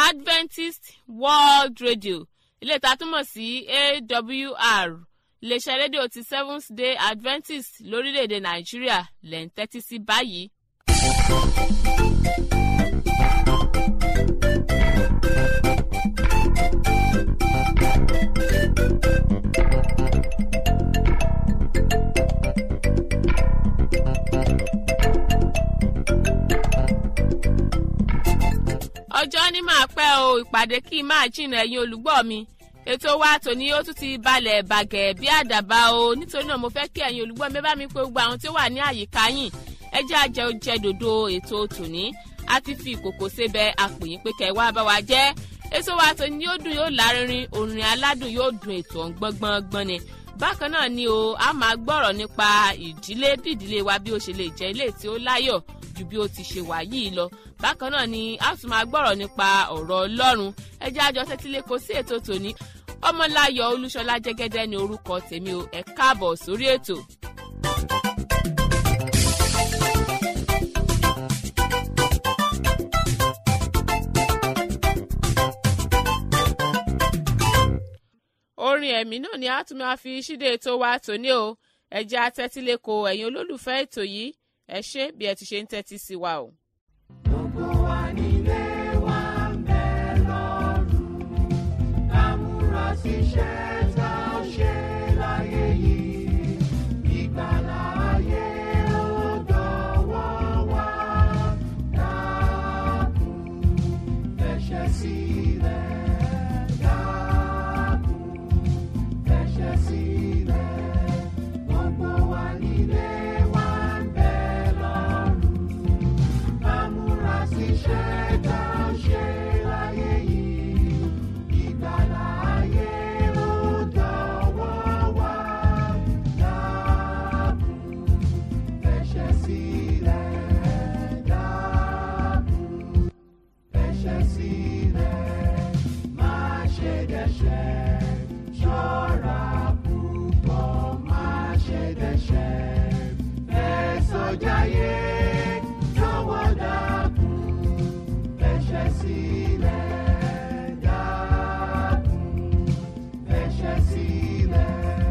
adventist world radio ilé ìta túmọ̀ sí awr iléeṣẹ́ rédíò ti seventh day adventist lórílẹ̀‐èdè nàìjíríà lẹ́ ń tẹ́tí sí báyìí. ọjọ́ ní máa pẹ́ o ìpàdé kí n máa jìnnà ẹ̀yin olùgbọ́ mi ètò wa tòní ó tún ti balẹ̀ bàgẹ́ bí àdàbà o nítorí náà mo fẹ́ kí ẹ̀yin olùgbọ́ mi bá mi pé gbogbo àwọn tí ó wà ní àyíká yìí ẹ jẹ́ àjẹ oúnjẹ dòdò ètò tòní a ti fi ìkòkò sebẹ̀ àpòyìn pé kẹ́ ẹ wá bá wa jẹ́ ètò wa tòní yóò dùn yóò lárinrin orin aládùn yóò dùn ètò ọ̀ngbọ́ngbọ́ngbọ́n ni bákan náà ni o a máa gbọ́rọ̀ nípa ìdílé bí ìdílé wa bí ó ṣe lè jẹ́ ilé tí ó láyọ̀ ju bí ó ti ṣe wà yìí lọ bákan náà ni a tún máa gbọ́rọ̀ nípa ọ̀rọ̀ ọlọ́run ẹ jẹ́ àjọ tẹ́tílé kò sí ètò tòní ọmọláyọ̀ olúṣọlá jẹ́gẹ́dẹ́ ni orúkọ tèmi o ẹ káàbọ̀ sórí ètò. orin ẹ̀mí náà ni a tún máa fi ṣíde ètò wa tòní o ẹ jẹ́ atẹ́tíléko ẹ̀yin olólùfẹ́ ètò yìí ẹ ṣé bí ẹ ti ṣe ń tẹ́tí sí wa o. Gbogbo wa nílé wa ń bẹ lọ́rùn, ká múra síṣẹ́ tá a ṣe láyé yìí. Ìgbàlà ayé ó dọ̀wọ́ wa, dákun fẹsẹ̀ sílẹ̀, dákun fẹsẹ̀ sílẹ̀. Gbogbo wa nílé wa ń bẹ lọ́rùn amúrasíṣẹ́ tá a ṣe láyé yìí ìgbàlà ayé ó dọ̀wọ́ wa dákun fẹsẹ̀ sílẹ̀ dákun fẹsẹ̀ sílẹ̀ má ṣe dẹ́ṣẹ̀ ṣọ́ra púpọ̀ má ṣe dẹ́ṣẹ̀ ẹ sọjáyé jọ̀wọ́ dákun fẹsẹ̀ sílẹ̀ dákun fẹsẹ̀ sílẹ̀.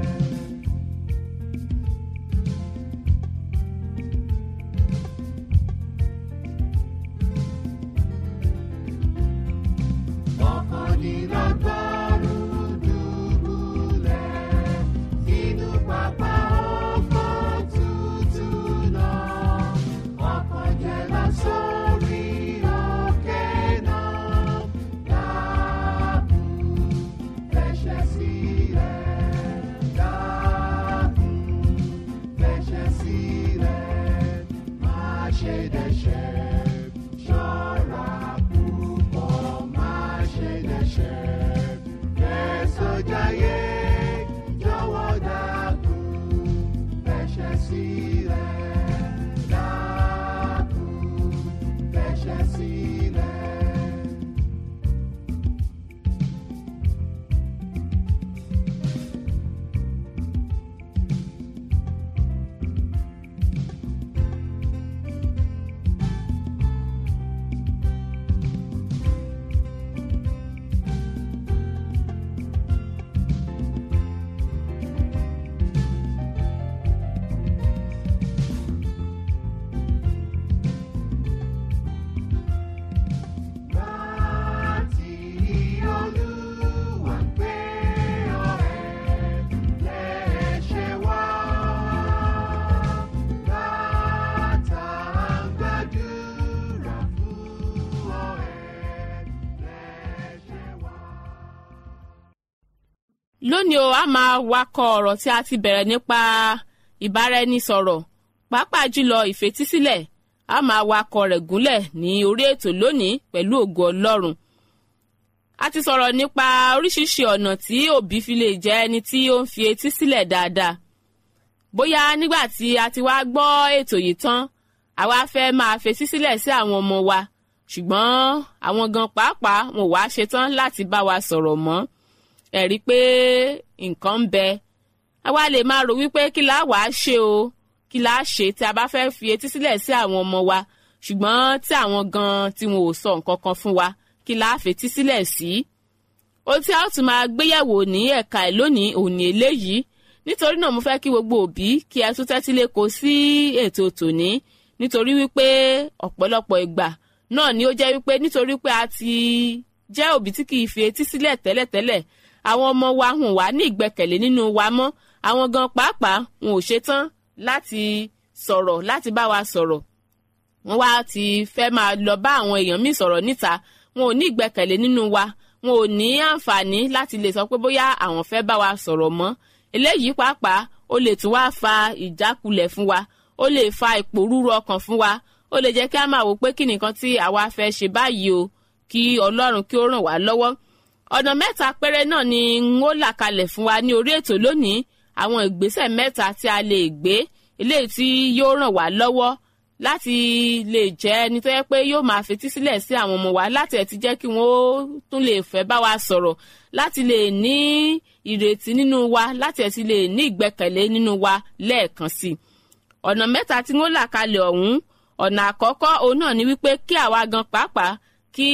Ọ̀kàndínlọ́gọ́rùn-ún dùbúlẹ̀ sínú pápá oko tútù náà. Ọ̀kànjẹ̀lá sórí òkè náà. Dákun fẹsẹ̀ sílẹ̀. Dákun fẹsẹ̀ sílẹ̀. Má ṣe dẹ́ṣẹ̀. Ṣọ́ra púpọ̀ má ṣe dẹ́ṣẹ̀. Kẹ́sọ̀jáyé jọ̀wọ́ dákun fẹsẹ̀ sílẹ̀. Dákun fẹsẹ̀ sílẹ̀. Láti Olúwa gbé ọ̀rẹ́ lẹ́ṣẹ̀ wá. Látàgbàdúrà fún ọ̀rẹ́ lẹ́ṣẹ̀ wá. lónìí o a máa wakọ̀ ọ̀rọ̀ tí a ti bẹ̀rẹ̀ nípa ìbáraẹnisọ̀rọ̀ pàápàá jùlọ ìfetísílẹ̀ a máa wakọ̀ rẹ̀ gúnlẹ̀ ní orí ètò lónìí pẹ̀lú ògo ọlọ́run a ti sọ̀rọ̀ nípa oríṣiríṣi ọ̀nà tí òbí fi lè jẹ́ ẹni tí ó ń fi etí sílẹ̀ dáadáa bóyá nígbà tí a ti wá gbọ́ ètò yìí tán àwa fẹ́ máa fetí sílẹ̀ sí àwọn ọmọ wa ṣùgbọ́n àwọn gan pàápàá wọn ò wá ṣetán láti bá wa sọ̀rọ̀ mọ́ ẹ̀rí pé nǹkan ń bẹ àwa lè máa rò wípé kí la wàá ṣe o kí la ṣe tí a bá fẹ́ fi etí sílẹ̀ sí àwọn ọmọ wa ṣùgbọ́n tí àwọn gan tí wọn ò sọ nǹkan kan fún wa kí la fetí sílẹ̀ sí. ohun tí a ó tún máa gbéyẹ̀wò ní ẹ̀ka ẹ̀ lónìí òní eléyìí nítorí náà mo fẹ́ kí gbogbo òbí kí ẹ tún tẹ́tí lẹ́kọ̀ọ́ sí ètò tòní nítorí wípé ọ̀pọ̀lọpọ̀ ìgbà náà ni ó jẹ́ wípé nítorí pé a ti jẹ́ òbí tí kì í fi etí sílẹ̀ tẹ́lẹ̀tẹ́lẹ̀ àwọn ọmọ wa hùn wá ní ìgbẹ́kẹ̀lé nínú wa mọ́ àwọn gan pàápàá wọn ò ṣetán láti sọ̀rọ̀ láti bá wa sọ̀rọ̀ wọ́n wá ti fẹ́ máa lọ bá àwọn èèyàn míì sọ̀rọ̀ níta wọn ò ní ìgbẹ́kẹ̀lé nínú wa wọn ò ní àǹfààní láti lè sọ pé bóyá àwọn fẹ́ bá wa sọ̀rọ̀ mọ́ eléyìí pàápàá ó lè tún wá fa ìjákulẹ̀ fún wa ó lè fa ìpòrúru ọkàn fún wa ó lè jẹ́ kí a máa wò pé kí nìkan tí àwa fẹ́ ṣe báyìí o kí ọlọ́run kí ó ràn wá lọ́wọ́ ọ̀nà mẹ́ta péré náà ni n ó là kalẹ̀ fún wa ní orí ètò lónìí àwọn ìgbésẹ̀ mẹ́ta tí a lè gbé eléyìí tí yóò ràn wá lọ́wọ́ láti lè jẹ́ ẹni tó yẹ pé yóò máa fetí sílẹ̀ sí àwọn ọmọ wa láti ẹ̀ ti jẹ́ kí wọ́n tún lè fẹ́ bá wa sọ̀rọ̀ láti lè ní ìrètí nínú wa láti ẹ̀ ti lè ní ìgbẹ́kẹ̀lé nínú wa lẹ́ẹ̀kan sí i ọ̀nà mẹ́ta tí wọ́n là kalẹ̀ ọ̀hún ọ̀nà àkọ́kọ́ òun náà ni wípé kí àwa gan pàápàá kí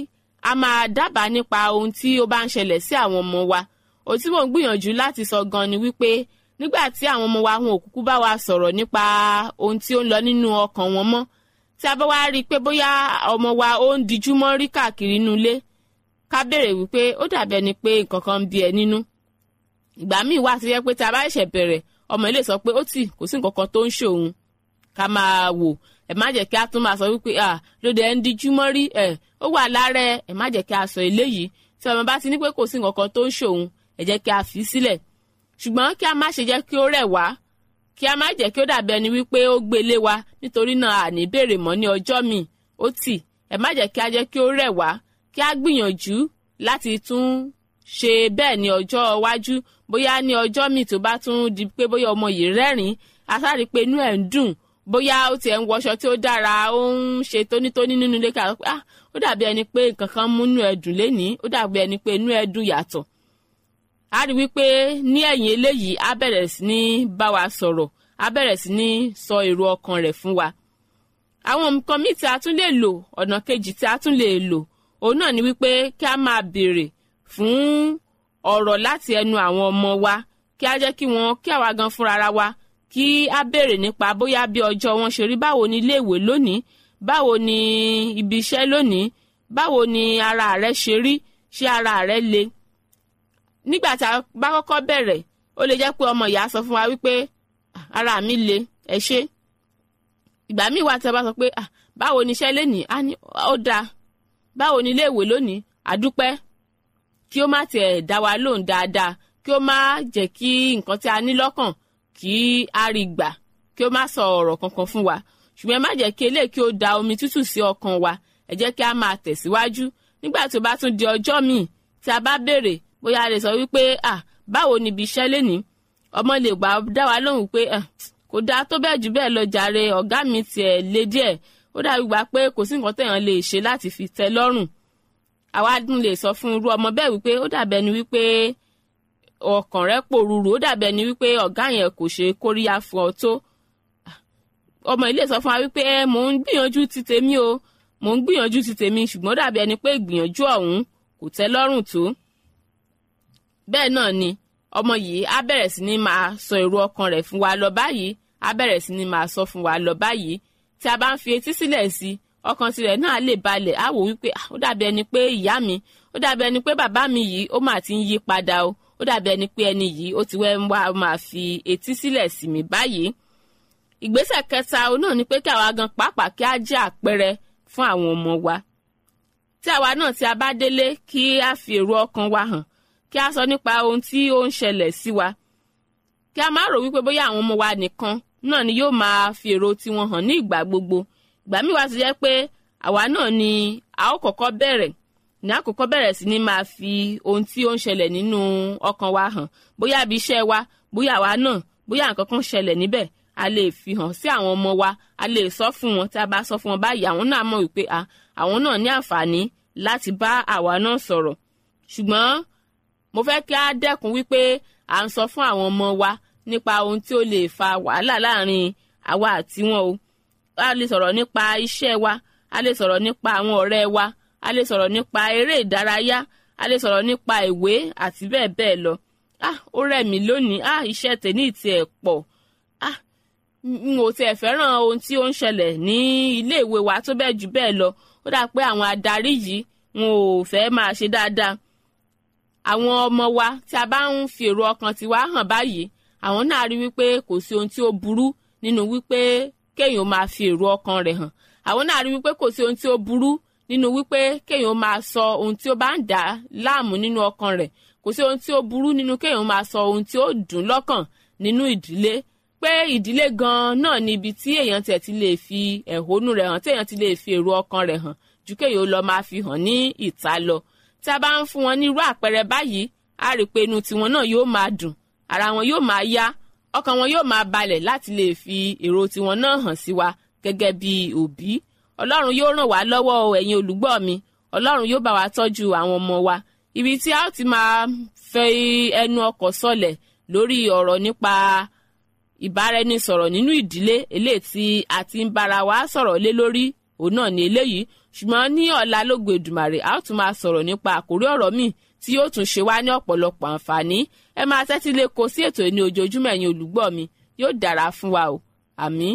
a máa dábàá nípa ohun tí ó bá ń ṣẹlẹ̀ sí àwọn ọmọ wa ohun tí mò ń gbìyànjú láti sọ gan ni wípé nígbà tí àwọn ọmọ wa wọn ò kúkú bá wa sọ̀rọ̀ nípa ohun tí ó ń lọ nínú ọkàn wọn mọ́ tí a bá wá rí i pé bóyá ọmọ wa ó ń dijú mọ́ rí káàkiri inú ilé ká béèrè wípé ó dàbí ẹni pé nǹkan kan ń bí ẹ nínú ìgbà míì wà tó yẹ pé tí a bá ṣẹ̀ṣẹ̀ bẹ̀rẹ̀ ọmọ ilé sọ pé ó tì kò sí nǹkan kan tó ń ṣòun ká máa wò ẹ má jẹ́ kí a tún máa sọ wípé à lóde ẹ ń dijú mọ́ rí ẹ ó wà lára ẹ ẹ má jẹ́ kí a sọ eléyìí tí ọmọ bá ti ní pé kò sí nǹkan kan tó ń ṣòun ẹ jẹ́ kí a fi sílẹ̀ ṣùgbọ́n kí a má ṣe jẹ́ kí ó rẹ̀ wá kí a má jẹ́ kí ó dàbí ẹni wípé ó gbélé wa nítorí náà àní béèrè mọ́ ní ọjọ́ míì ó tì ẹ má jẹ́ kí a jẹ́ kí ó rẹ̀ wá kí a gbìyànjú láti tún ṣe bẹ́ẹ̀ ní ọjọ́ iwájú bóyá ní ọjọ́ míì tó bá tún di pé bóyá ọmọ yìí rẹ́rìn-ín asáre pé inú ẹ̀ ń dùn bóyá ó tiẹ̀ ń wọṣọ tí ó dára ó ń ṣe tónítóní nínú ilé ká pé ah ó dàbí ẹni pé nǹkan kan mú inú ẹ̀ dùn lénìí ó dàbí ẹni pé inú ẹ̀ dùn yàtọ̀ a rí wípé ní ẹ̀yìn eléyìí á bẹ̀rẹ̀ sí ní bá wa sọ̀rọ̀ á bẹ̀rẹ̀ sí ní sọ èrò ọkàn rẹ̀ fún wa àwọn nǹkan míì tí a tún lè lò ọ̀nà kejì tí a tún lè lò òun náà ni wípé kí a máa béèrè fún ọ̀rọ̀ láti ẹnu àwọn ọmọ wa kí a jẹ́ kí wọ́n kí àwa gan fúnra ara wa kí a béèrè nípa bóyá bí ọjọ́ wọn ṣe rí báwo ni iléèwé lónìí báwo ni ibi iṣẹ́ lónìí báwo ni ara rẹ ṣe rí ṣé ara rẹ le nígbà tí a bá kọ́kọ́ bẹ̀rẹ̀ ó lè jẹ́ pé ọmọ ìyá sọ fún wa wípé ara mi le ẹ ṣé ìgbà míì wà tí a bá sọ pé báwo ni iṣẹ́ lénìí á ní ó dáa báwo ni iléèwé lónìí àdúpẹ́ kí ó má tiẹ̀ dá wa lóhùn dáadáa kí ó má jẹ́ kí nǹkan tí a ní lọ́kàn kí a rí gbà kí ó má sọ ọ̀rọ̀ kankan fún wa ṣùgbọ́n ẹ má jẹ́ kí eléyìí kí ó da omi tútù sí ọkàn wa ẹ jẹ́ kí a máa tẹ̀síwájú nígbà tó bá tún di ọjọ́ míì tí a bá béèrè bóyá a lè sọ wípé ah báwo ni ibi iṣẹ́ lénìí ọmọ lè gbà dá wa lóhùn pé ah kò dáa tó bẹ́ẹ̀ jù bẹ́ẹ̀ lọ jàre ọ̀gá mi tiẹ̀ le díẹ̀ ó dàbí gbà pé kò sí nǹkan tẹ̀yàn lè ṣe láti fi tẹ́ lọ́rùn àwa dùn lè sọ fún irú ọmọ bẹ́ẹ̀ wípé ó dàbẹ̀ ni wípé ọkàn rẹ̀ pòrúurú ó dàbẹ̀ ni wípé ọ̀gá yẹn kò ṣe kóríyá fún ọ tó ọmọ ilé sọ fún wa wípé ẹ mò ń gbìyànjú ti tèmi o mò ń gbìyànjú ti tèmi ṣùgbọ́n ó dàbí ẹni pé ìgbìyànjú ọ̀hún kò tẹ́ lọ́rùn tó bẹ́ẹ̀ náà ni ọmọ yìí á bẹ̀rẹ̀ sí ní máa sọ èrò ọkàn rẹ̀ fún wa lọ báyìí á bẹ̀rẹ̀ sí ní máa sọ fún wa lọ báyìí tí a bá ń fi etí sílẹ̀ sí ọkàn tirẹ̀ náà lè balẹ̀ á wò wípé ó dàbí ẹni pé ìyá mi ó dàbí ẹni pé bàbá mi yìí ó mà ti ń yí padà o ó dàbí ẹni pé ẹni yìí ó ti wẹ́ ń wá máa fi etí sílẹ̀ sí mi báyìí ìgbésẹ̀ kẹta òun náà ni pé kí àwa gan pàápàá kí á jẹ́ àpẹẹrẹ fún àwọn ọmọ wa tí àwa náà tí a bá délé kí á fi èrò ọkàn wa hàn kí a sọ nípa ohun tí ó ń ṣẹlẹ̀ sí wa kí a má rò wípé bóyá àwọn ọmọ wa nìkan náà ni yóò máa fi èrò tiwọn hàn ní ìgbà gbogbo ìgbà míì wá ti jẹ́ pé àwa náà ni a ó kọ́kọ́ bẹ̀rẹ̀ ní àkọ́kọ́ bẹ̀rẹ̀ sí ní máa fi ohun tí ó ń ṣẹlẹ̀ nínú ọkàn wa hàn bóyá ibi iṣẹ́ wa bóyá àwa náà bóyá nǹkan kan ṣẹlẹ̀ níbẹ̀ a lè fi hàn sí àwọn ọmọ wa a lè sọ fún wọn tí a bá sọ fún wọn báyìí àwọn náà mọ̀ wípé àwọn náà ní àǹfààní láti bá àwa náà sọ̀rọ̀ ṣùgbọ́n mo fẹ́ kí á dẹ́kun wípé à ń sọ fún àwọn ọmọ wa nípa ohun tí ó lè fa wàhálà láàrin àwa àti wọn o a lè sọ̀rọ̀ nípa iṣẹ́ wa a lè sọ̀rọ̀ nípa àwọn ọ̀rẹ́ wa a lè sọ̀rọ̀ nípa eré ìdárayá a lè sọ̀rọ̀ nípa ìwé àti bẹ́ẹ̀ bẹ́ẹ̀ lọ ah ó rẹ̀ mí lónìí ah iṣẹ́ tèmi ti ẹ̀ pọ̀ ah n ò tiẹ̀ fẹ́ràn ohun tí ó ń ṣẹlẹ̀ ní ilé ìwé wa tó bẹ́ẹ̀ jù bẹ́ẹ̀ lọ ó dà pé àwọn adarí yìí wọn ò fẹ́ máa ṣe dáadáa àwọn ọmọ wa tí a bá ń fi èrò ọkàn tiwa hàn báyìí àwọn náà rí wípé kò sí ohun tí ó burú nínú wípé kéèyàn máa fi èrò ọkàn rẹ̀ hàn àwọn náà rí wípé kò sí ohun tí ó burú nínú wípé kéèyàn máa sọ ohun tí ó bá ń dà á láàmú nínú ọkàn rẹ̀ kò sí ohun tí ó burú nínú kéèyàn máa sọ ohun tí ó dùn lọ́kàn nínú ìdílé pé ìdílé gan-an náà ni ibi tí èèyàn tiẹ̀ ti lè fi ẹ̀hónú rẹ̀ hàn tí èèyàn ti lè fi èrò ọkàn rẹ̀ hàn ju kéèyàn lọ máa fi hàn ní ìta lọ tí a bá ń fún wọn ní irú àpẹẹrẹ báyìí a rí i pé inú tiwọn náà yóò máa dùn ara wọn yóò máa yá ọkàn wọn yóò máa balẹ̀ láti lè fi èrò tiwọn náà hàn sí wa gẹ́gẹ́ bí òbí ọlọ́run yóò ràn wá lọ́wọ́ o ẹ̀yin olùgbọ́ mi ọlọ́run yóò bá wa tọ́jú àwọn ọmọ wa ibi tí a ó ti máa fẹ́ ẹnu ọkọ̀ sọlẹ̀ lórí ọ̀rọ̀ nípa ìbáraẹnisọ̀rọ̀ nínú ìdílé eléyìí tí a ti ń bára wa sọ̀rọ̀ lé lórí òun náà ní eléyìí ṣùgbọ́n ní ọ̀la lógo Èdùmàrè a ó tún máa sọ̀rọ̀ nípa àkórí ọ̀rọ̀ míì tí yóò tún ṣe wá ní ọ̀pọ̀lọpọ̀ àǹfààní ẹ máa tẹ́tí lé ko sí ètò ní ojoojúmọ́ ẹ̀yin olùgbọ́ mi yóò dára fún wa o àmín.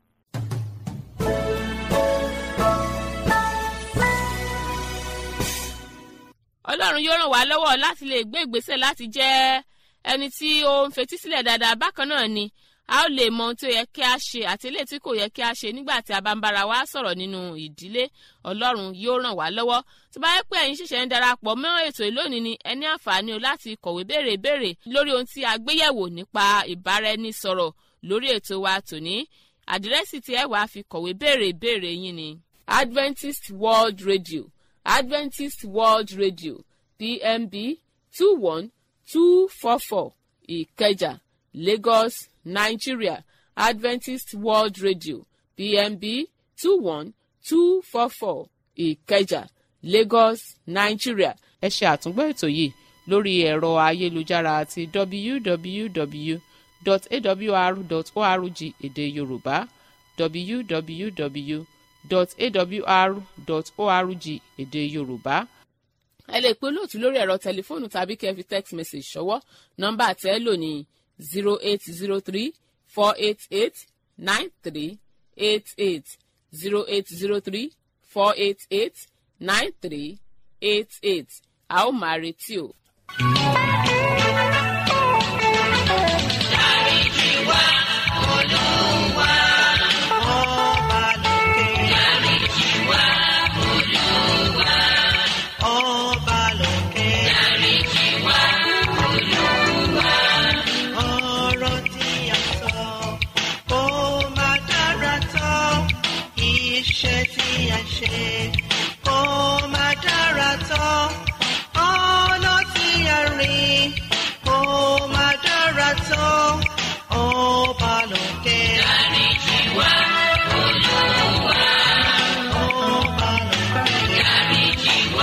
ọlọ́run yóò ràn wá lọ́wọ́ láti lè gbé ìgbésẹ̀ láti jẹ́ ẹni tí ó ń fetí sílẹ̀ dáadáa bákan náà ni a ó lè mọ ohun tí ó yẹ kí a ṣe àti eléyìí tí kò yẹ kí a ṣe nígbà tí a bá ń bára wa sọ̀rọ̀ nínú ìdílé ọlọ́run yóò ràn wá lọ́wọ́ tó bá yẹ pé ẹ̀yin ṣẹ̀ṣẹ̀ ń darapọ̀ mọ́ ètò ìlónìí ni ẹ ní àǹfààní o láti kọ̀wé béèrè béèrè lórí ohun tí a gbéyẹ̀wò nípa ìbáraẹnisọ̀rọ̀ lórí ètò wa tòní àdírẹ́sì tí ẹ wàá fi kọ̀wé béèrè béèrè yín ni Adventist World Radio Adventist World Radio PMB two one two four four Ìkẹjà Lagos Nigeria Adventist World Radio PMB two one two four four Ìkẹjà Lagos Nigeria. ẹ ṣe àtúngbọ́ ètò yìí lórí ẹ̀rọ ayélujára àti www.awr.org èdè Yorùbá www.awr.org èdè Yorùbá ẹ lè pe olóòtú lórí ẹ̀rọ tẹlifóònù tàbí kẹ́ fi text message ṣọwọ́ nọ́mbà tẹ́ lò ní zero eight zero three four eight eight nine three eight eight zero eight zero three four eight eight nine three eight eight a ó máa retí o. Ọba lókè. Ọba lókè. Ọ̀rọ̀ tí a sọ kò má dára tó. Iṣẹ́ tí a ṣe kò má dára tó. Ọ̀nà tí a rìn kò má dára tó. Ọba lókè. Ọba lókè.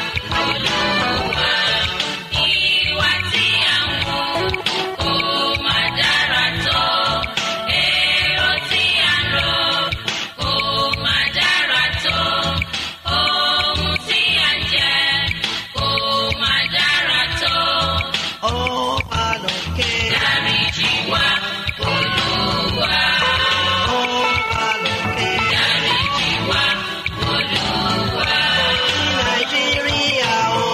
Ọba lókè. Ọba lókè. Nàìjíríà o.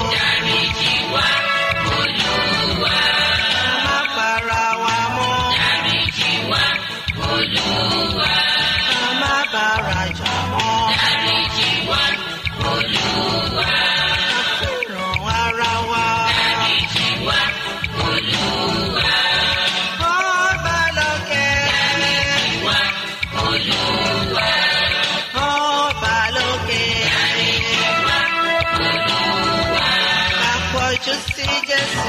Má para wa mọ́. Má bára jà mọ́. Ràn ara wa. Ọba lókè. Ọba lókè. Àpọ̀jù sí Jésù.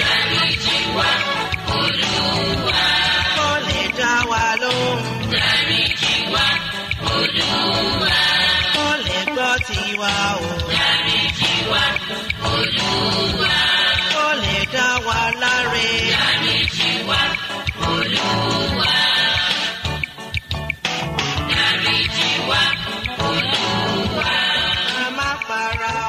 Kó lè dá wa lóhùn. Kó lè gbọ́ tiwa o. Kó lè dá wa láre. Ká má para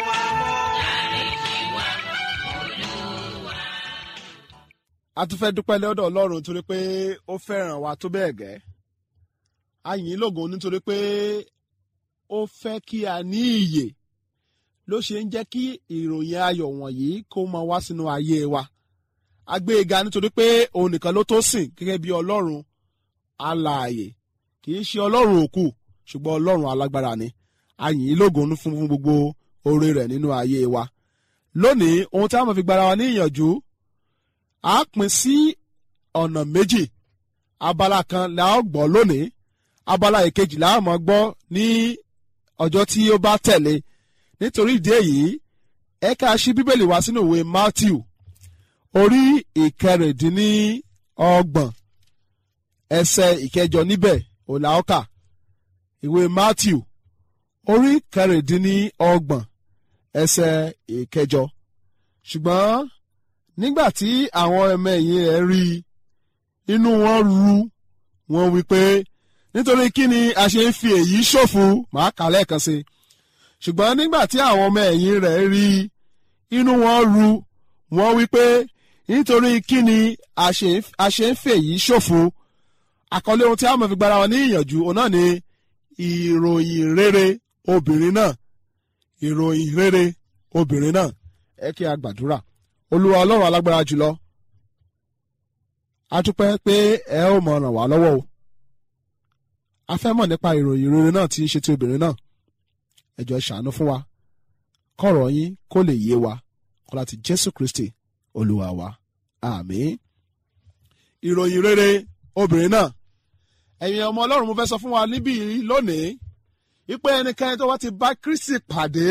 a tún fẹ́ dúpẹ́ lọ́dọ̀ ọlọ́run torí pé ó fẹ́ràn wa tó bẹ́ẹ̀ gẹ́ a yìn ín lógo nítorí pé ó fẹ́ kí a ní ìyè ló ṣe ń jẹ́ kí ìròyìn ayọ̀ wọ̀nyí kó máa wá sínú ayé wa a gbé e ga nítorí pé òun nìkan ló tó sìn gẹ́gẹ́ bí ọlọ́run alààyè kì í ṣe ọlọ́run òkú ṣùgbọ́n ọlọ́run alágbára ni a yìn ín lógo fún fún gbogbo oore rẹ̀ nínú ayé wa lónìí ohun tí a máa fi gbára wa ní ìyànjú a pín sí ọ̀nà méjì abala kan la ó gbọ́ lónìí abala ìkejì la ó máa gbọ́ ní ọjọ́ tí ó bá tẹ̀lé nítorí ìdí èyí ẹ ká ṣí bíbélì wá sínú ìwé Matthew orí ìkẹrìndínlọ́gbọ̀n ẹsẹ̀ ìkẹjọ níbẹ̀ òlàọ́kà ìwé Matthew orí kẹrìndínlọ́gbọ̀n ẹsẹ̀ ìkẹjọ ṣùgbọ́n nígbà tí àwọn ọmọ ẹ̀yìn rẹ̀ rí i inú wọn ru wọn wí pé nítorí kí ni a ṣe ń fi èyí ṣòfò màá kà lẹ́ẹ̀kan sí i ṣùgbọ́n nígbà tí àwọn ọmọ ẹ̀yìn rẹ̀ rí i inú wọn ru wọn wí pé nítorí kí ni a ṣe ń fi èyí ṣòfò àkọlé ohun tí a máa fi gbára wọn ní ìyànjú òun náà ni ìròyìn rere obìnrin náà ìròyìn rere obìnrin náà ẹ kí a gbàdúrà olúwa ọlọ́run alágbára jùlọ a dúpẹ́ pé ẹ ó mọ ràn wá lọ́wọ́ o a fẹ́ mọ̀ nípa ìròyìn rere náà tí ń ṣe ti obìnrin náà ẹ jọ̀ọ́ ṣàánú fún wa kọ̀rọ̀ yín kó lè yé wa kó láti jésù kristi olúwa wa àmín ìròyìn rere obìnrin náà ẹ̀yin ọmọ ọlọ́run mo fẹ́ sọ fún wa níbí lónìí wípé ẹnikẹ́ni tó wá ti bá kristi pàdé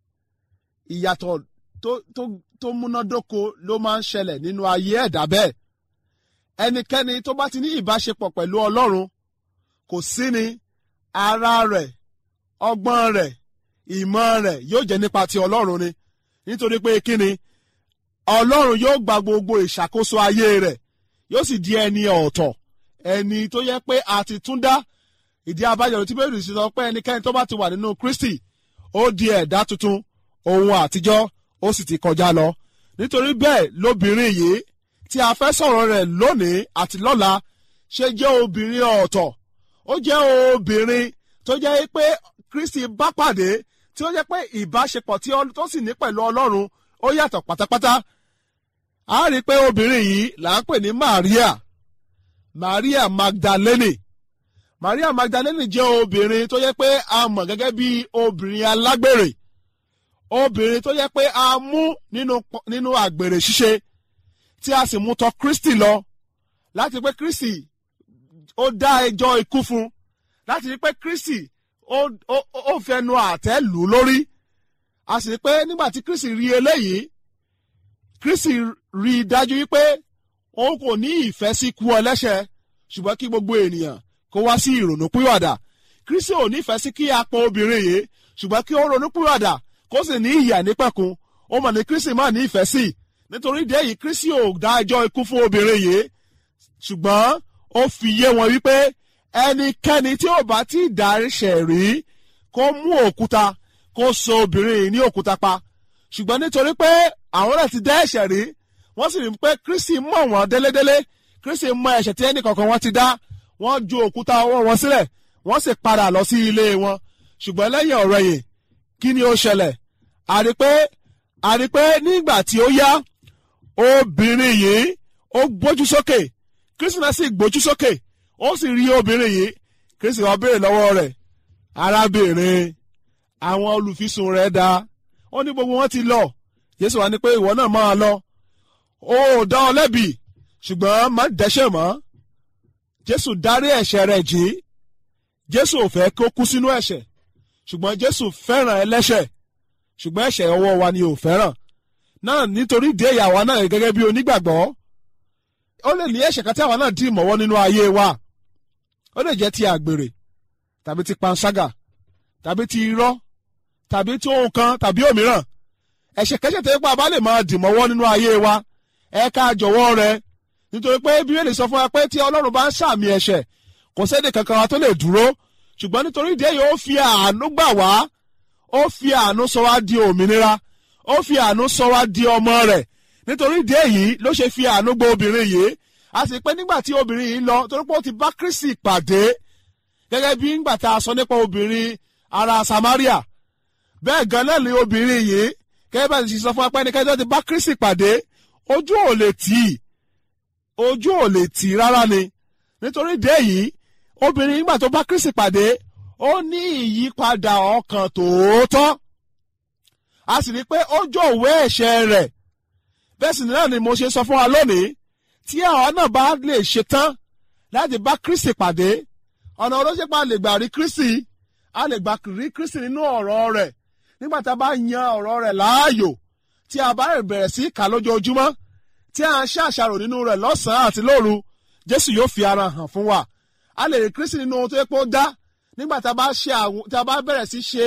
ìyàtọ̀ tó tó tó múnádóko ló máa ń ṣẹlẹ̀ nínú ayé ẹ̀dá bẹ́ẹ̀ ẹnikẹ́ni tó bá ti ní ìbáṣepọ̀ pẹ̀lú ọlọ́run kò sí ni ara rẹ̀ ọgbọ́n rẹ̀ ìmọ̀ rẹ̀ yóò jẹ́ nípa ti ọlọ́run ni nítorí pé kí ni ọlọ́run yóò gba gbogbo ìṣàkóso ayé rẹ̀ yóò sì di ẹni ọ̀tọ̀ ẹni tó yẹ pé a ti tún dá ìdí abájọ tí bẹ́ẹ̀ rí sí sọ pé ẹnikẹ́ni tó bá ti wà nínú Kristi ó di ẹ̀dá tuntun ohun àtijọ́ ó sì ti kọjá lọ nítorí bẹ́ẹ̀ lóbìnrin yìí tí a fẹ́ sọ̀rọ̀ rẹ̀ lónìí àti lọ́la ṣe jẹ́ obìnrin ọ̀tọ̀ ó jẹ́ obìnrin tó jẹ́ pé Kristi bá pàdé tí ó jẹ́ pé ìbáṣepọ̀ tí ó sì ní pẹ̀lú Ọlọ́run ó yàtọ̀ pátápátá a rí i pé obìnrin yìí là ń pè ní Maria Maria Magdalene Maria Magdalene jẹ́ obìnrin tó yẹ pé a mọ̀ gẹ́gẹ́ bí obìnrin alágbèrè obìnrin tó yẹ pé a mú nínú nínú àgbèrè ṣíṣe tí a sì mú tọ̀ Kristi lọ láti pé Kristi ó dá ẹjọ́ ikú fún láti rí pé Kristi ó ó ó fẹnu àtẹ́ lù ú lórí a sì rí pé nígbà tí Kristi rí eléyìí Kristi rí i dájú wípé òun kò ní ìfẹ́ sí ikú ẹlẹ́ṣẹ̀ ṣùgbọ́n kí gbogbo ènìyàn kó wá sí ìrònú pìwàdà Kristi ò nífẹ̀ẹ́ sí kí a pọ̀ obìnrin yìí ṣùgbọ́n kí ó ronú pìwàdà kó sì ní ìyà nípẹ̀kun ó mọ̀ ní Kristi má ní ìfẹ́ sí nítorí ìdí èyí Kristi ò dá ẹjọ́ ikú fún obìnrin yìí ṣùgbọ́n ó fi yé wọn wípé ẹnikẹ́ni tí ò bá tí ì dáríṣẹ̀ rí kó mú òkúta kó so obìnrin yìí ní òkúta pa ṣùgbọ́n nítorí pé àwọn náà ti dá ẹ̀ṣẹ̀ rí wọ́n sì rí pé Kristi mọ̀ wọ́n délédélé Kristi mọ̀ ẹ̀ṣẹ̀ tí ẹnì kọ̀ọ̀kan wọn ti dá wọ́n ju òkúta ọwọ́ wọn sílẹ̀ wọ́n sì padà lọ sí ilé wọn ṣùgbọ́n lẹ́yìn ọ̀rọ̀ yìí kí ni ó ṣẹlẹ̀ a rí pé a rí pé nígbà tí ó yá obìnrin yìí ó gbójú sókè Kristi náà sì gbójú sókè ó sì rí obìnrin yìí Kristi wá béèrè lọ́wọ́ rẹ̀ arábìnrin àwọn olùfisùn rẹ̀ dá ó ní gbogbo wọn ti lọ Jésù wá ní pé ìwọ náà máa lọ ó dá ọ lẹ́bi ṣùgbọ́n má dẹ́ṣẹ̀ mọ́ Jésù dárí ẹ̀ṣẹ̀ rẹ̀ jì í Jésù ò fẹ́ kó kú sínú ẹ̀ṣẹ̀ ṣùgbọ́n Jésù fẹ́ràn ẹlẹ́ṣẹ̀ ṣùgbọ́n ẹ̀ṣẹ̀ ọwọ́ wa ni ò fẹ́ràn náà nítorí ìdí èyí àwa náà gẹ́gẹ́ bí onígbàgbọ́ ó lè ní ẹ̀ṣẹ̀ kan tí àwa náà dì mọ́wọ́ nínú ayé wa ó lè jẹ́ ti àgbèrè tàbí ti panṣágà tàbí ti irọ́ tàbí tí ohun kan tàbí òmíràn ẹ̀ṣẹ̀ kẹ́ṣẹ̀ tó yẹ pé a bá lè máa dì mọ́wọ́ nínú ayé wa ẹ ká jọ̀wọ́ rẹ nítorí pé bíbélì sọ fún wa pé tí ọlọ́run bá ń sàmì ẹ̀ṣẹ̀ kò sẹ́ni kankan wa tó lè dúró ṣùgbọ́n nítorí ìdí èyí ó fi àánú gbà wá ó fi àánú sọ wá di òmìnira ó fi àánú sọ wá di ọmọ rẹ̀ nítorí ìdí èyí ló ṣe fi àánú gba obìnrin yìí a sì pé nígbà tí obìnrin yìí lọ torí pé ó ti bá Kristi pàdé gẹ́gẹ́ bí nígbà tá a sọ nípa obìnrin ará Samaria bẹ́ẹ̀ gan náà ni obìnrin yìí gẹ́gẹ́ bá ti sọ fún apẹ́nikẹ́ni tó ti bá Kristi pàdé ojú ò lè tì í ojú ò lè tì í rárá ni nítorí ìdí èyí obìnrin nígbà tó bá Kristi pàdé ó ní ìyípadà ọkàn tòótọ́ a sì rí i pé ó jọ̀wọ́ ẹ̀ṣẹ̀ rẹ̀ bẹ́ẹ̀ sì náà ni mo ṣe sọ fún wa lónìí tí àwa náà bá lè ṣetán láti bá Kristi pàdé ọ̀nà olóṣèpá lè gbà rí Kristi a lè gbà rí Kristi nínú ọ̀rọ̀ rẹ̀ nígbà tá a bá yan ọ̀rọ̀ rẹ̀ láàyò tí a bá bẹ̀rẹ̀ sí kà lójoojúmọ́ tí a ń ṣàṣàrò nínú rẹ̀ lọ́sàn-án àti lóru Jésù yóò fi ara hàn fún wa a lè rí Kristi nínú ohun tó yẹ pé ó dá nígbà tá a bá ṣe àwọn tá a bá bẹ̀rẹ̀ sí ṣe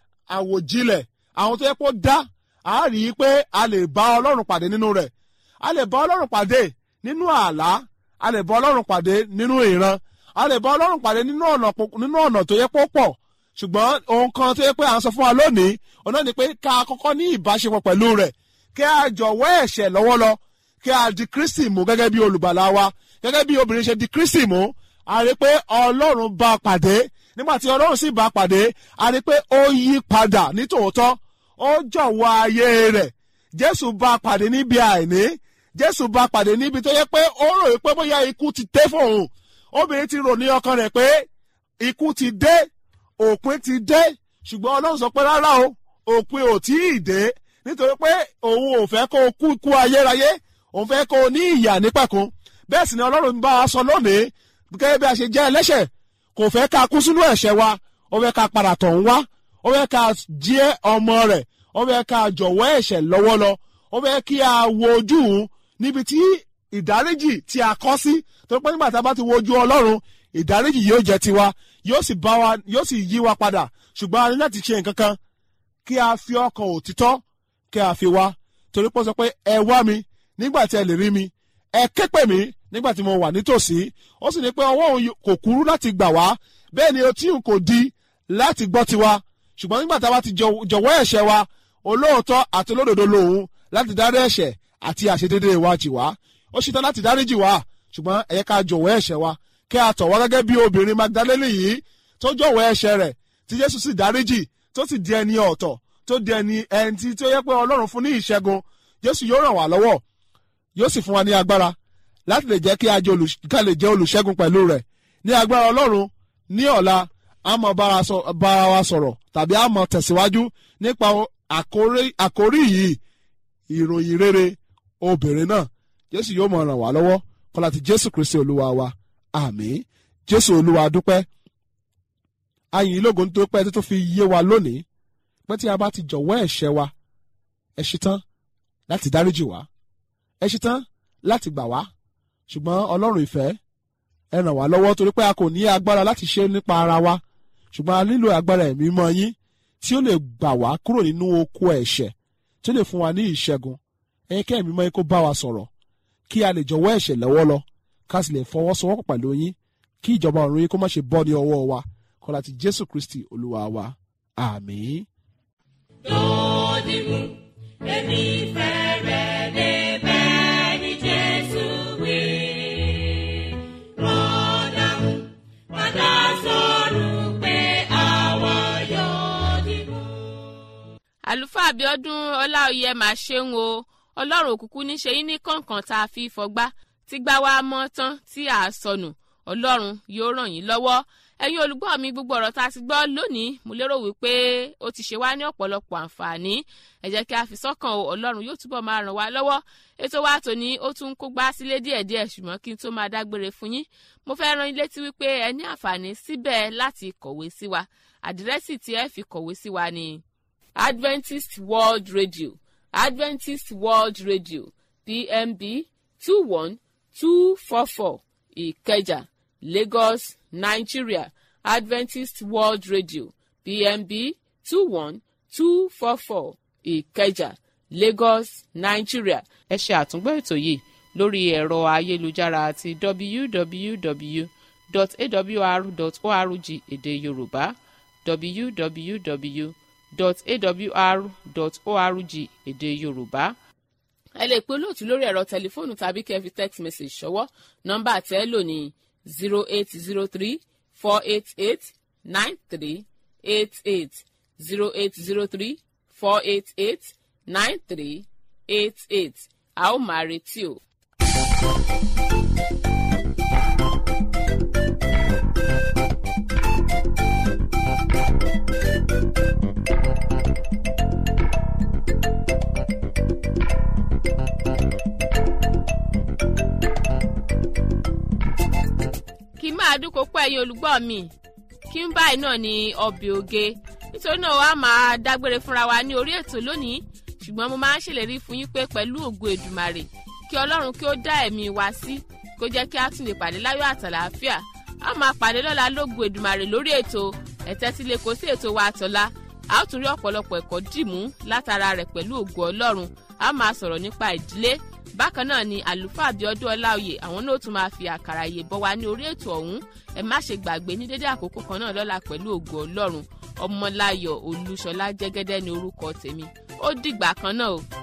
àwòjilẹ̀ àwọn tó yẹ kó dá a rí i pé a lè bá ọlọ́run pàdé nínú rẹ̀ a lè bá ọlọ́run pàdé nínú àlá a lè bá ọlọ́run pàdé nínú ìran a lè bá ọlọ́run pàdé nínú ọ̀nà nínú ọ̀nà tó yẹ kó pọ̀ ṣùgbọ́n ohun kan tó yẹ pé à ń sọ fún wa lónìí ọ̀nà ni pé ká kọ́kọ́ ní ìbáṣepọ̀ pẹ̀lú rẹ̀ kí a jọ̀wọ́ ẹ̀ṣẹ̀ lọ́wọ́ lọ kí a di Kristi mú gẹ́gẹ́ bí olùgbàlà wa gẹ́gẹ́ bí obìnrin ṣe di Kristi mú a rí pé ọlọ́run bá a pàdé nígbà tí ọlọ́run sì bá a pàdé a rí pé ó yí padà ní tòótọ́ ó jọ̀wọ́ ayé rẹ̀ jésù bá a pàdé níbi àìní jésù bá a pàdé níbi tó yẹ pé ó rò pé bóyá ikú ti dé fóun obìnrin ti rò ní ọkàn rẹ̀ pé ikú ti dé òpin ti dé ṣùgbọ́n ọlọ́run sọ pé rárá o òpin ò tí ì dé nítorí pé òun ò fẹ́ kó o kú ikú ayérayé òun fẹ́ kó o ní ìyà nípẹ̀kun bẹ́ẹ̀ sì ni ọlọ́run bá a sọ lónìí gẹ́gẹ́ bí a ṣe jẹ́ ẹlẹ́ṣẹ̀ kò fẹ́ ká kú sínú ẹ̀ṣẹ̀ wa ó fẹ́ ká padà tọ̀ ń wá ó fẹ́ ká jẹ́ ọmọ rẹ̀ ó fẹ́ ká jọ̀wọ́ ẹ̀ṣẹ̀ lọ́wọ́ lọ ó fẹ́ kí a wo ojú níbi tí ìdáríjì tí a kọ́ sí tó pé nígbà tá a bá ti wo ojú ọlọ́run ìdáríjì yóò jẹ́ tiwa yóò sì bá wa yóò sì yí wa padà ṣùgbọ́n a ní láti ṣe nǹkan kan kí a fi ọkàn òtítọ́ kí a fi wá torí pé ó sọ pé ẹ wá mi nígbà tí ẹ lè rí mi ẹ ké pè mí nígbà tí mo wà nítòsí ó sì ní pé ọwọ́ òun kò kúrú láti gbà wá bẹ́ẹ̀ ni etí òun kò di láti gbọ́ tiwa ṣùgbọ́n nígbà tá a bá ti jọ̀wọ́ ẹ̀ṣẹ̀ wa olóòótọ́ àti olódodo lòun láti dárí ẹ̀ṣẹ̀ àti àṣedédé wa jì wá ó ṣetán láti dáríjì wá ṣùgbọ́n ẹ yẹ ká jọ̀wọ́ ẹ̀ṣẹ̀ wa kí a tọ̀ wá gẹ́gẹ́ bí obìnrin Magdalene yìí tó jọ̀wọ́ ẹ̀ṣẹ̀ rẹ̀ tí Jésù sì dáríjì tó sì di ẹni ọ̀tọ̀ tó di ẹni ẹni tí tó yẹ pé Ọlọ́run fún ní ìṣẹ́gun Jésù yóò ràn wá lọ́wọ́ yóò sì fún wa ní agbára láti lè jẹ́ kí a lè jẹ́ olùṣẹ́gun pẹ̀lú rẹ̀ ní agbára Ọlọ́run ní ọ̀la a mọ̀ bára wa sọ̀rọ̀ tàbí a mọ̀ tẹ̀síwájú nípa àkórí yìí ìròyìn rere obìnrin náà Jésù yóò mọ̀ ràn wá lọ́wọ́ kọ́lá ti Jésù Kristi Olúwa wa àmín Jésù Olúwa dúpẹ́ ayìn lógo tó pẹ́ tó fi yé wa lónìí pé tí a bá ti jọ̀wọ́ ẹ̀ṣẹ̀ wa ẹ ṣetán láti dáríjì wá ẹ ṣetán láti gbà wá ṣùgbọ́n Ọlọ́run ìfẹ́ ẹ ràn wá lọ́wọ́ torí pé a kò ní agbára láti ṣe nípa ara wa ṣùgbọ́n a nílò agbára ẹ̀mí mọ́ yín tí ó lè gbà wá kúrò nínú oko ẹ̀ṣẹ̀ tí ó lè fún wa ní ìṣẹ́gun ẹ̀yin kẹ́ ẹ̀mí mọ́ yín kó bá wa sọ̀rọ̀ kí a lè jọ̀wọ́ ẹ̀ṣẹ̀ lọ́wọ́ lọ ká sì lè fọwọ́sowọ́pọ̀ pẹ̀lú yín kí ìjọba ọ̀run yín kó má ṣe bọ́ ní ọwọ́ wa kọ́lá ti Jésù Kristi Olúwa wa àmín. lódìmú èmi fẹ́rẹ̀ lè bẹ́ẹ̀ ni Jésù wí. Rọ́dàmú padà sọ̀rọ̀ pé àwa yóò dìbò. àlùfáà Abíọ́dún Ọláoyè máa ṣeun o Ọlọ́run òkùnkùn níṣe yín ní kọ̀ọ̀kan tá a fi fọgbá tí gbá wa mọ́ tán tí a sọnù Ọlọ́run yóò ràn yín lọ́wọ́ ẹ̀yin olùgbọ́ mi gbogbo ọ̀rọ̀ tá a ti gbọ́ lónìí mo lérò wípé ó ti ṣe wá ní ọ̀pọ̀lọpọ̀ àǹfààní ẹ jẹ́ kí a fi sọ́kàn o ọlọ́run yóò túbọ̀ máa ràn wá lọ́wọ́ ètò wa tòní ó tún kó gbá sílé díẹ̀díẹ̀ ṣùgbọ́n kí n tó máa dágbére fún yín mo fẹ́ rán yín létí wípé ẹ ní àǹfààní síbẹ̀ láti kọ̀wé sí wa àdírẹ́sì tí ẹ fi kọ̀wé sí wa ni Adventist World Radio Adventist World Radio PMB two one two four four Ìkẹjà Lagos Nigeria Adventist World Radio PMB two one two four four Ìkẹjà Lagos Nigeria. ẹ ṣe àtúngbọ́ ètò yìí lórí ẹ̀rọ ayélujára àti www.awr.org èdè Yorùbá www.awr.org èdè Yorùbá ẹ lè pe olóòtú lórí ẹ̀rọ tẹlifóònù tàbí kẹ́ fi text message ṣọwọ́ nọ́mbà tẹ́ lò ní zero eight zero three four eight eight nine three eight eight zero eight zero three four eight eight nine three eight eight a ó máa retí o. kí máa dúnkò pọ̀ ẹ̀yin olùgbọ́ mi kí n báyìí náà ní ọbẹ̀ oge nítorí náà wàá máa dágbére fúnra wa ní orí ètò lónìí ṣùgbọ́n mo máa ń ṣèlérí fún yín pé pẹ̀lú ògo èdùmàrè kí ọlọ́run kí ó dá ẹ̀mí wa sí kó jẹ́ kí a tún lè pàdé láyọ̀ àtàlàáfíà a máa pàdé lọ́la lógo èdùmàrè lórí ètò ẹ̀tẹ́tílé kò sí ètò wa àtọ̀la a ó tún rí ọ̀pọ̀lọpọ̀ ẹ̀kọ́ dìmú látara rẹ̀ pẹ̀lú ògo ọlọ́run a máa sọ̀rọ̀ nípa ìdílé bákan náà ni àlùfáà Abíọ́dún Ọláoyè àwọn náà tún máa fi àkàrà yè bọ́ wa ní orí ètò ọ̀hún ẹ má ṣe gbàgbé ní dédé àkókò kan náà lọ́la pẹ̀lú ògo ọlọ́run ọmọláyọ̀ olúṣọlá jẹ́gẹ́dẹ́ ní orúkọ tèmi ó dìgbà kan náà o.